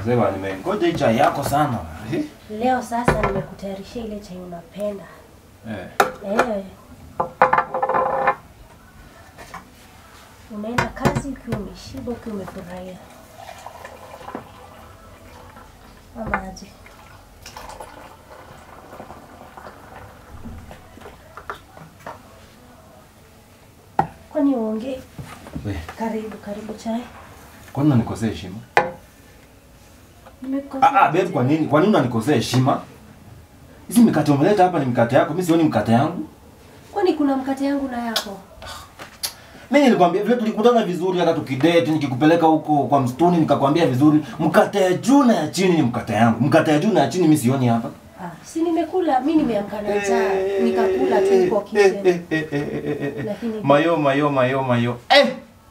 Sema nimengoja hii chai yako sana. Eh? Leo sasa nimekutayarishia ile chai unapenda. Eh. Eh. Unaenda kazi ukiwa umeshiba, ukiwa umefurahia. Ama aje? Kwani uongee? We, Karibu, karibu chai. kwani unanikosea heshima? Nimekukosea Ah ah, babe, aje? kwa nini? Kwa nini unanikosea heshima? Hizi mikate umeleta hapa ni mikate yako, mimi sioni mikate yangu. Kwani kuna mkate yangu na yako? Mimi nilikwambia vile tulikutana vizuri hata tukidate nikikupeleka huko kwa msituni nikakwambia vizuri mkate ya juu na ya chini ni mkate yangu. Mkate ya juu na ya chini mimi sioni hapa. Ah, si nimekula, mi nimeamka na njaa, nikakula tu huko kitchen. Lakini- Mayo mayo mayo mayo. Eh!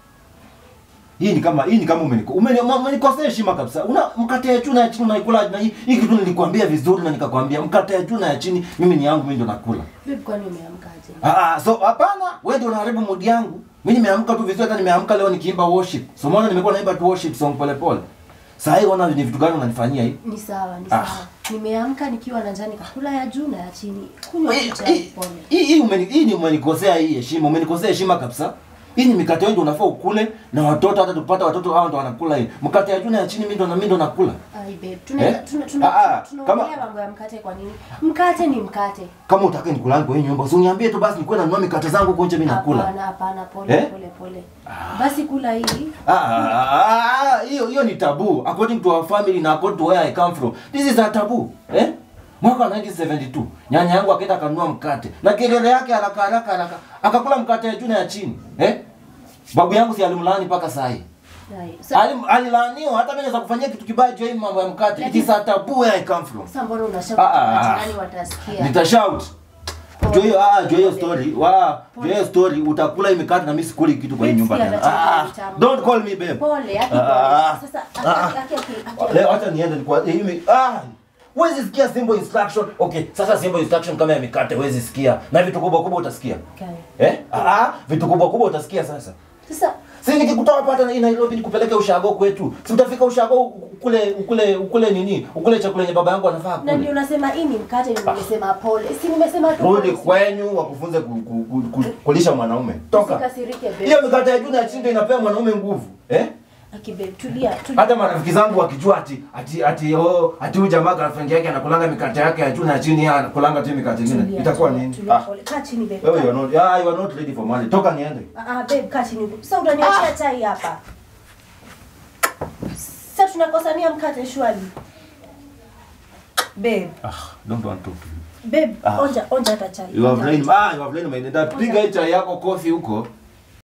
Hii ni kama hii ni kama umeniko umeni- umenikosea heshima kabisa. Una mkate ya juu na ya chini unaikula na hii hii kitu nilikwambia vizuri na nikakwambia mkate ya juu na ya chini mimi ni yangu mimi ndo nakula. Babe, kwani umeamkaje? Ah, ah, so hapana, wewe ndio unaharibu mood yangu. Mimi nimeamka tu vizuri, hata nimeamka leo nikiimba worship. So mbona nimekuwa naimba tu worship song pole pole. Sasa hii ona ni vitu gani unanifanyia hii? Ni sawa, ni Ah. sawa. Nimeamka nikiwa na njaa, nikakula ya juu na ya chini. Kunywa Hii- tu chai hii- pole. Hii hii umeni hii ni umenikosea hii heshima, umenikosea heshima kabisa. Hii ni mikate wewe ndio unafaa ukule na watoto hata tupata watoto hao ndio wanakula hii. Mkate ya juu na ya chini mimi ndo na mimi ndo nakula. Ai babe, tuna Eh? tuna tuna Ah, ah, tunaongelea kama- mambo ya mkate kwa nini? Mkate ni mkate. Kama utaka nikulange kwa hii nyumba, usiniambie tu basi nikuwe nanunua mikate zangu huko nje mimi nakula. Hapana, hapana, pole Eh? pole pole. Basi kula hii. Ah, ah, ah, ah, hiyo hiyo ni tabu according to our family na according to where I come from. This is a taboo. Eh? Mwaka wa 1972 nyanya yangu akaenda akanunua mkate na kelele yake haraka haraka haraka akakula mkate ya juu na ya chini. Eh? Babu yangu si alimlaani mpaka saa hii. Ai, sa- Alim, alilaaniwa hata mimi naweza kufanyia kitu kibaya juu ya hii mambo ya mkate. It is a taboo where I come from. Sasa mbona unashaka Ah, ah, ah. majirani watasikia? Nitashout. Pole. Juu hiyo ah, juu hiyo Pole. story. Wa, juu hiyo story utakula hii mikate na mimi sikuli kitu kwa hii Babe, nyumba sikia tena. nachokula Ah, vitamu. don't call me babe. Pole, aki Ah, ah, pole. Sasa ah, aki aki aki. aki- Leo acha niende kwa hii ah Huwezi sikia simple instruction. Okay, sasa simple instruction kama ya mikate huwezi sikia. Na vitu kubwa kubwa utasikia. Okay. Eh? Ah, ah, vitu kubwa kubwa utasikia sasa. Sasa Si nikikutoa hapa hata na Nairobi nikupeleke ushago kwetu. Si utafika ushago ukule ukule ukule nini? Ukule chakula yenye baba yangu anafaa na ndio kule. unasema hii ni mkate, ndio nimesema pole. Si nimesema tu. Rudi pole. kwenyu wakufunze ku, ku, ku, ku, kulisha mwanaume. Toka. Usikasirike babe. Hiyo mikate ya juu na ya chini ndio inapea mwanaume nguvu. Eh? Aki babe, tulia, tulia. hata marafiki zangu wakijua ati ati ati oh ati huyu jamaa girlfriend yake anakulanga mikate yake ya juu na ya chini yeye anakulanga tu mikate Tulia, ingine itakuwa tulia, nini tulia, ah pole. Kaa chini babe. wewe kaa. you are not ah you are not ready for marriage toka niende Ah, ah, babe, kaa chini. Sasa utaniachia chai hapa. Sasa tunakosania mkate shwali. Babe, ah don't want to babe, Ah. onja onja hata chai. you have Onja. lain ah you have lain my dad piga hii chai yako kofi huko